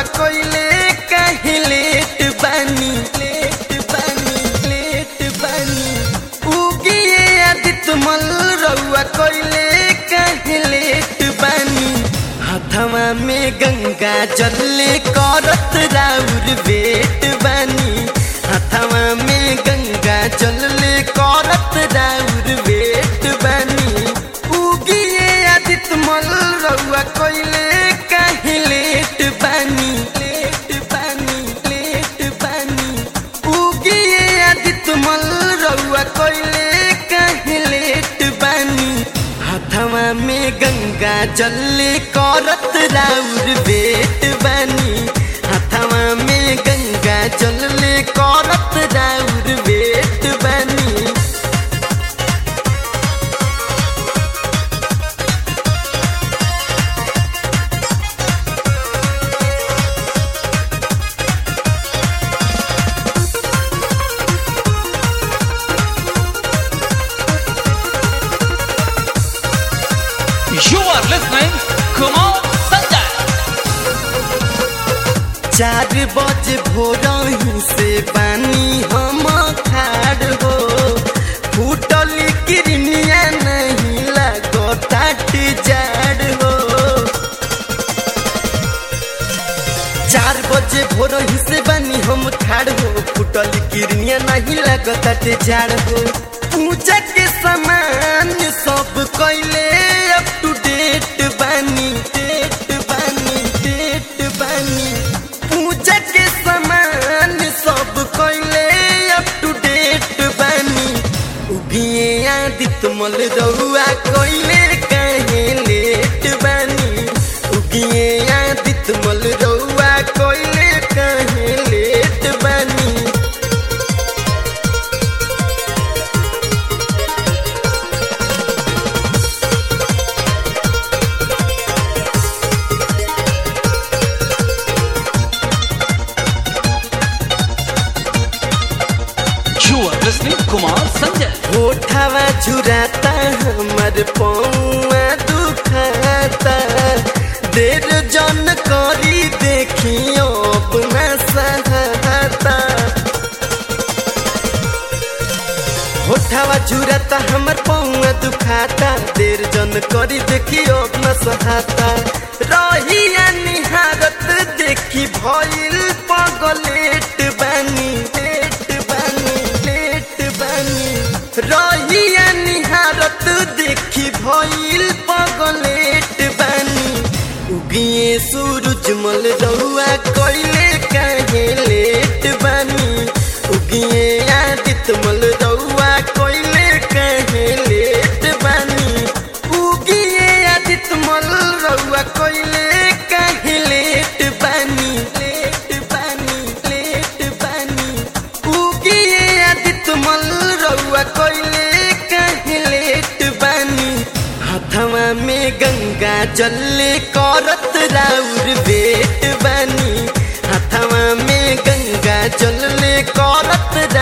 रउआ कोइले काहे लेट बानी लेट बानी लेट बानी उगिए आदित्य मल रउआ कोइले काहे लेट बानी हाथवा में गंगा जल्ले करत राउर बेट बानी हाथवा में गंगा जल्ले करत राउर बेट बानी उगिए आदित्य मल रउआ कोइले काहे लेट बानी लेट बानी लेट बानी उगिए आदित्य मल रउआ कोइले काहे लेट बानी हाथवा में गंगा जल्ले करत राउर बेट बानी हाथवा में गंगा जल्ले करत राउर बेट बानी You are listening Kumar Sanjay. चार बजे भोरही से पानी हम खाड़ हो फूटल किरनिया नहीं लगो टाट जाड़ हो चार बजे भोरही से बानी हम खाड़ हो फूटल किरनिया नहीं लगो टाट जाड़ हो पूजा के सामान सब कैले अप टू डेट बानी डेट बानी डेट बानी पूजा के सामान सब कैले अप टू डेट बानी उगिए आदित्य मल रउआ कैले काहे लेट बानी उगिए आदित्य मल रउआ कैले काहे लेट बानी You are listening Kumar Sanjay. होठवा झुराता हमर पौआ दुखाता देर जन करी देखियो अपना सहता होठवा झुराता हमर पौआ दुखाता देर जन करी देखियो अपना सहता रहिया निहारत देखी भइल पगलेट बानी लेट बानी लेट बानी रहिया निहारत देखी भइल पगलेट बानी उगिए सूरजमल रउआ कइले काहे लेट बानी उगिए आदित्यमल रउआ कइले काहे लेट बानी उगिए आदित्यमल रउआ कइले काहे लेट बानी लेट बानी लेट बानी उगिए आदित्यमल रउआ कइले काहे लेट बानी हाथवा में गंगा जल्ले करत राउर बेट बानी हाथवा में गंगा जल्ले करत